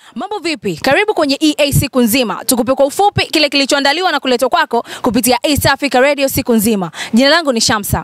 Mambo vipi? Karibu kwenye EA siku nzima, tukupe kwa ufupi kile kilichoandaliwa na kuletwa kwako kupitia East Africa Radio siku nzima. Jina langu ni Shamsa.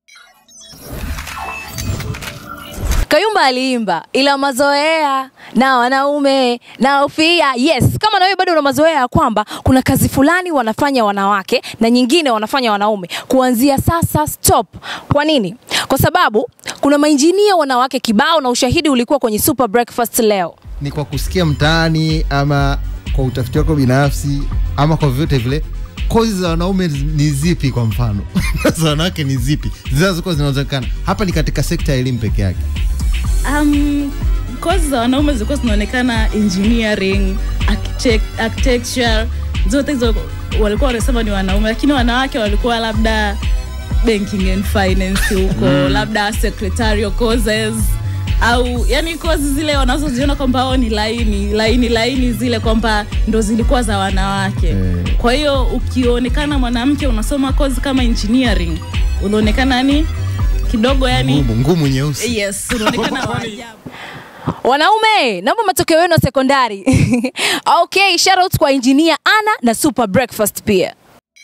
Kayumba aliimba ila mazoea na wanaume na ufia. Yes, kama na wewe bado una mazoea ya kwamba kuna kazi fulani wanafanya wanawake na nyingine wanafanya wanaume, kuanzia sasa stop. Kwa nini? Kwa sababu kuna mainjinia wanawake kibao na ushahidi ulikuwa kwenye Super Breakfast leo. ni kwa kusikia mtaani ama kwa utafiti wako binafsi ama kwa vyovyote vile kozi za wanaume ni zipi kwa mfano za wanawake ni zipi zinazokuwa zinaonekana hapa ni katika sekta ya elimu peke yake Um, kozi za wanaume zilikuwa zinaonekana engineering, architect, architecture, zote hizo walikuwa wanasema ni wanaume, lakini wanawake walikuwa labda banking and finance huko mm. labda secretarial courses au yani kozi zile wanazoziona kwamba hao ni laini laini laini zile kwamba ndo zilikuwa za wanawake Eh. kwa hiyo ukionekana mwanamke unasoma kozi kama engineering unaonekana ni kidogo yani ngumu ngumu nyeusi yes unaonekana wa ajabu Wanaume, naomba matokeo yenu ya sekondari. okay, shout out kwa engineer Ana na Super Breakfast pia.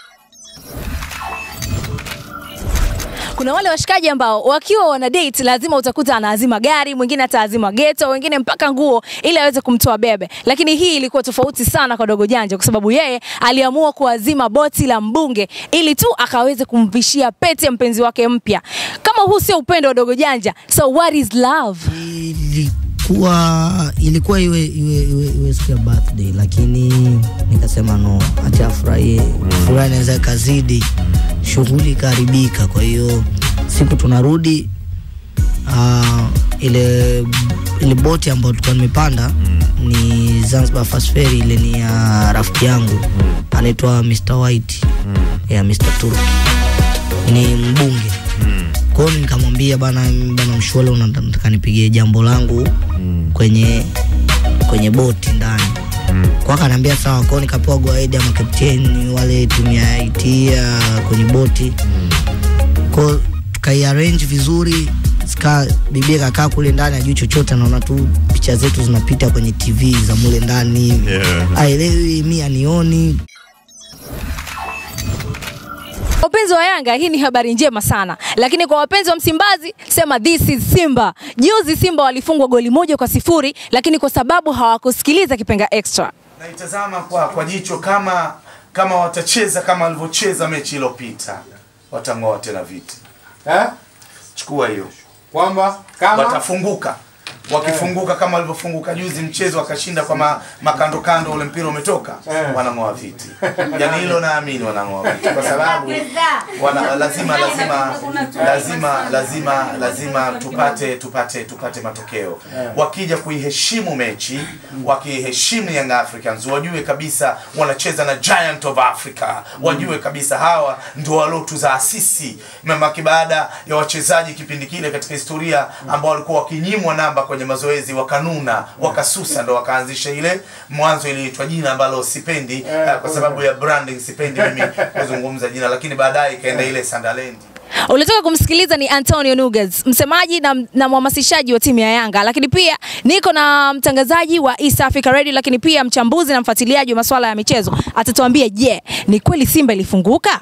Kuna wale washikaji ambao wakiwa wana date lazima utakuta anaazima gari, mwingine ataazima geto, wengine mpaka nguo ili aweze kumtoa bebe. Lakini hii ilikuwa tofauti sana kwa Dogo Janja kwa sababu yeye aliamua kuazima boti la mbunge ili tu akaweze kumvishia pete mpenzi wake mpya. Kama huu sio upendo wa Dogo Janja, so what is love? ilikuwa ilikuwa iwe iwe iwe, iwe siku ya birthday lakini nikasema no acha afurahie furaha inaweza ikazidi shughuli ikaharibika kwa hiyo siku tunarudi uh, ile ile boti ambayo tulikuwa nimepanda ni Zanzibar Fast Ferry ile ni ya rafiki yangu anaitwa Mr White ya Mr Turki ni mbunge kwa hiyo nikamwambia bana bana mshwale unataka nipigie jambo langu kwenye kwenye boti ndani kwa akaniambia sawa kwao nikapewa gwaidi ya makapteni wale timu ya IT ya kwenye boti kwao tukaiarrange vizuri sika bibia kakaa kule ndani ajui chochote anaona tu picha zetu zinapita kwenye tv za mule ndani hivi Yeah. aelewi mi anioni Wapenzi wa Yanga, hii ni habari njema sana, lakini kwa wapenzi wa Msimbazi sema this is Simba. Juzi Simba walifungwa goli moja kwa sifuri, lakini kwa sababu hawakusikiliza kipenga extra. naitazama kwa, kwa jicho kama kama watacheza kama walivyocheza mechi iliyopita watang'oa tena viti Eh? chukua hiyo kwamba kama watafunguka wakifunguka kama walivyofunguka juzi mchezo wakashinda kwa ma, makando kando ule mpira umetoka Eh. wanang'oa viti yani hilo naamini wanang'oa viti kwa sababu wana, lazima lazima lazima lazima lazima tupate tupate tupate matokeo wakija kuiheshimu mechi wakiheshimu Young Africans wajue kabisa wanacheza na Giant of Africa wajue kabisa hawa ndio waliotuzaasisi mamaki baada ya wachezaji kipindi kile katika historia ambao walikuwa wakinyimwa namba kwenye mazoezi wakanuna wakasusa ndo wakaanzisha ile mwanzo iliitwa jina ambalo sipendi eh, kwa sababu ya branding sipendi mimi kuzungumza jina lakini baadaye ikaenda ile Sandalendi Ulitoka kumsikiliza ni Antonio Nuges, msemaji na, na mhamasishaji wa timu ya Yanga, lakini pia niko na mtangazaji wa East Africa Radio, lakini pia mchambuzi na mfuatiliaji wa masuala ya michezo. Atatuambia je, ni kweli Simba ilifunguka?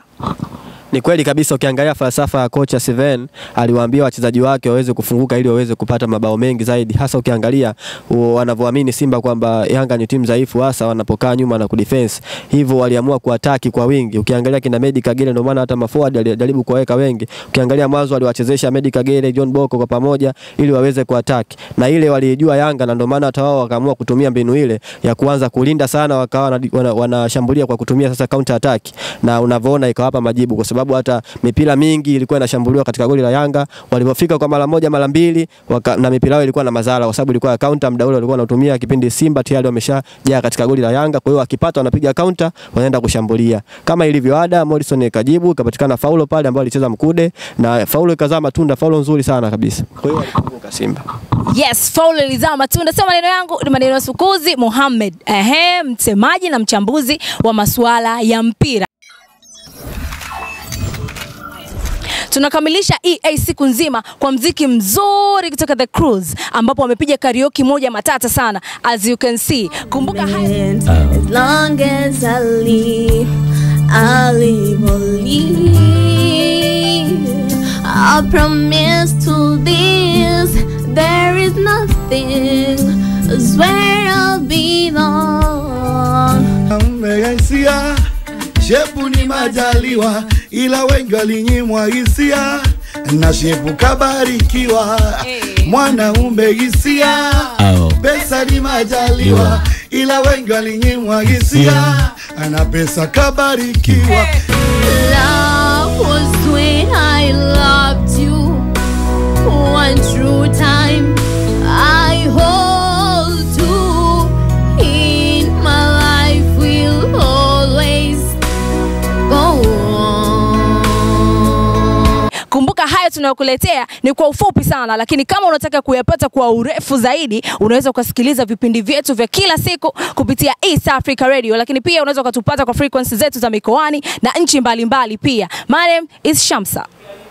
Ni kweli kabisa, ukiangalia falsafa ya kocha Steven aliwaambia wachezaji wake waweze kufunguka ili waweze kupata mabao mengi zaidi, hasa ukiangalia u- wanavyoamini Simba kwamba Yanga ni timu dhaifu, hasa wanapokaa nyuma na kudefense. Hivyo waliamua kuataki kwa wingi. Ukiangalia kina Medi Kagere, ndio maana hata maforward alijaribu kuwaweka wengi. Ukiangalia mwanzo aliwachezesha Medi Kagere, John Boko kwa pamoja ili waweze kuataki, na ile walijua Yanga, na ndio maana hata wao wakaamua kutumia mbinu ile ya kuanza kulinda sana, wakawa wanashambulia wana, wanashambulia kwa kutumia sasa counter attack, na unavyoona ikawapa majibu kwa sababu hata mipira mingi ilikuwa inashambuliwa katika goli la Yanga. Walipofika kwa mara moja mara mbili waka, na mipira yao ilikuwa na madhara kwa sababu ilikuwa counter, muda ule walikuwa wanatumia kipindi Simba tayari wameshajaa katika goli la Yanga. Kwa hiyo wakipata wanapiga counter, wanaenda kushambulia kama ilivyo ada. Morrison ikajibu, ikapatikana faulo pale ambayo alicheza Mkude na faulo ikazaa matunda, faulo nzuri sana kabisa. Kwa hiyo walifunguka Simba. Yes, faulu ilizaa matunda. Sio maneno yangu, ni maneno ya Sukuzi Muhammad, ehe, msemaji na mchambuzi wa masuala ya mpira. Tunakamilisha EA siku nzima kwa mziki mzuri kutoka The Cruise ambapo wamepiga karaoke moja matata sana as you can see. Kumbuka haya And as long as I live, I live only. I promise to this, there is nothing. I swear I'll be long. Mmegaisia shepu ni majaliwa, ila wengi walinyimwa hisia na shepu kabarikiwa. Mwanaume hisia, pesa ni majaliwa, ila wengi walinyimwa hisia na pesa kabarikiwa. Love was when I loved you. One true time I hold to. In my life will always go on. Kumbuka haya tunayokuletea ni kwa ufupi sana, lakini kama unataka kuyapata kwa urefu zaidi, unaweza ukasikiliza vipindi vyetu vya kila siku kupitia East Africa Radio, lakini pia unaweza ukatupata kwa frequency zetu za mikoani na nchi mbalimbali pia. My name is Shamsa.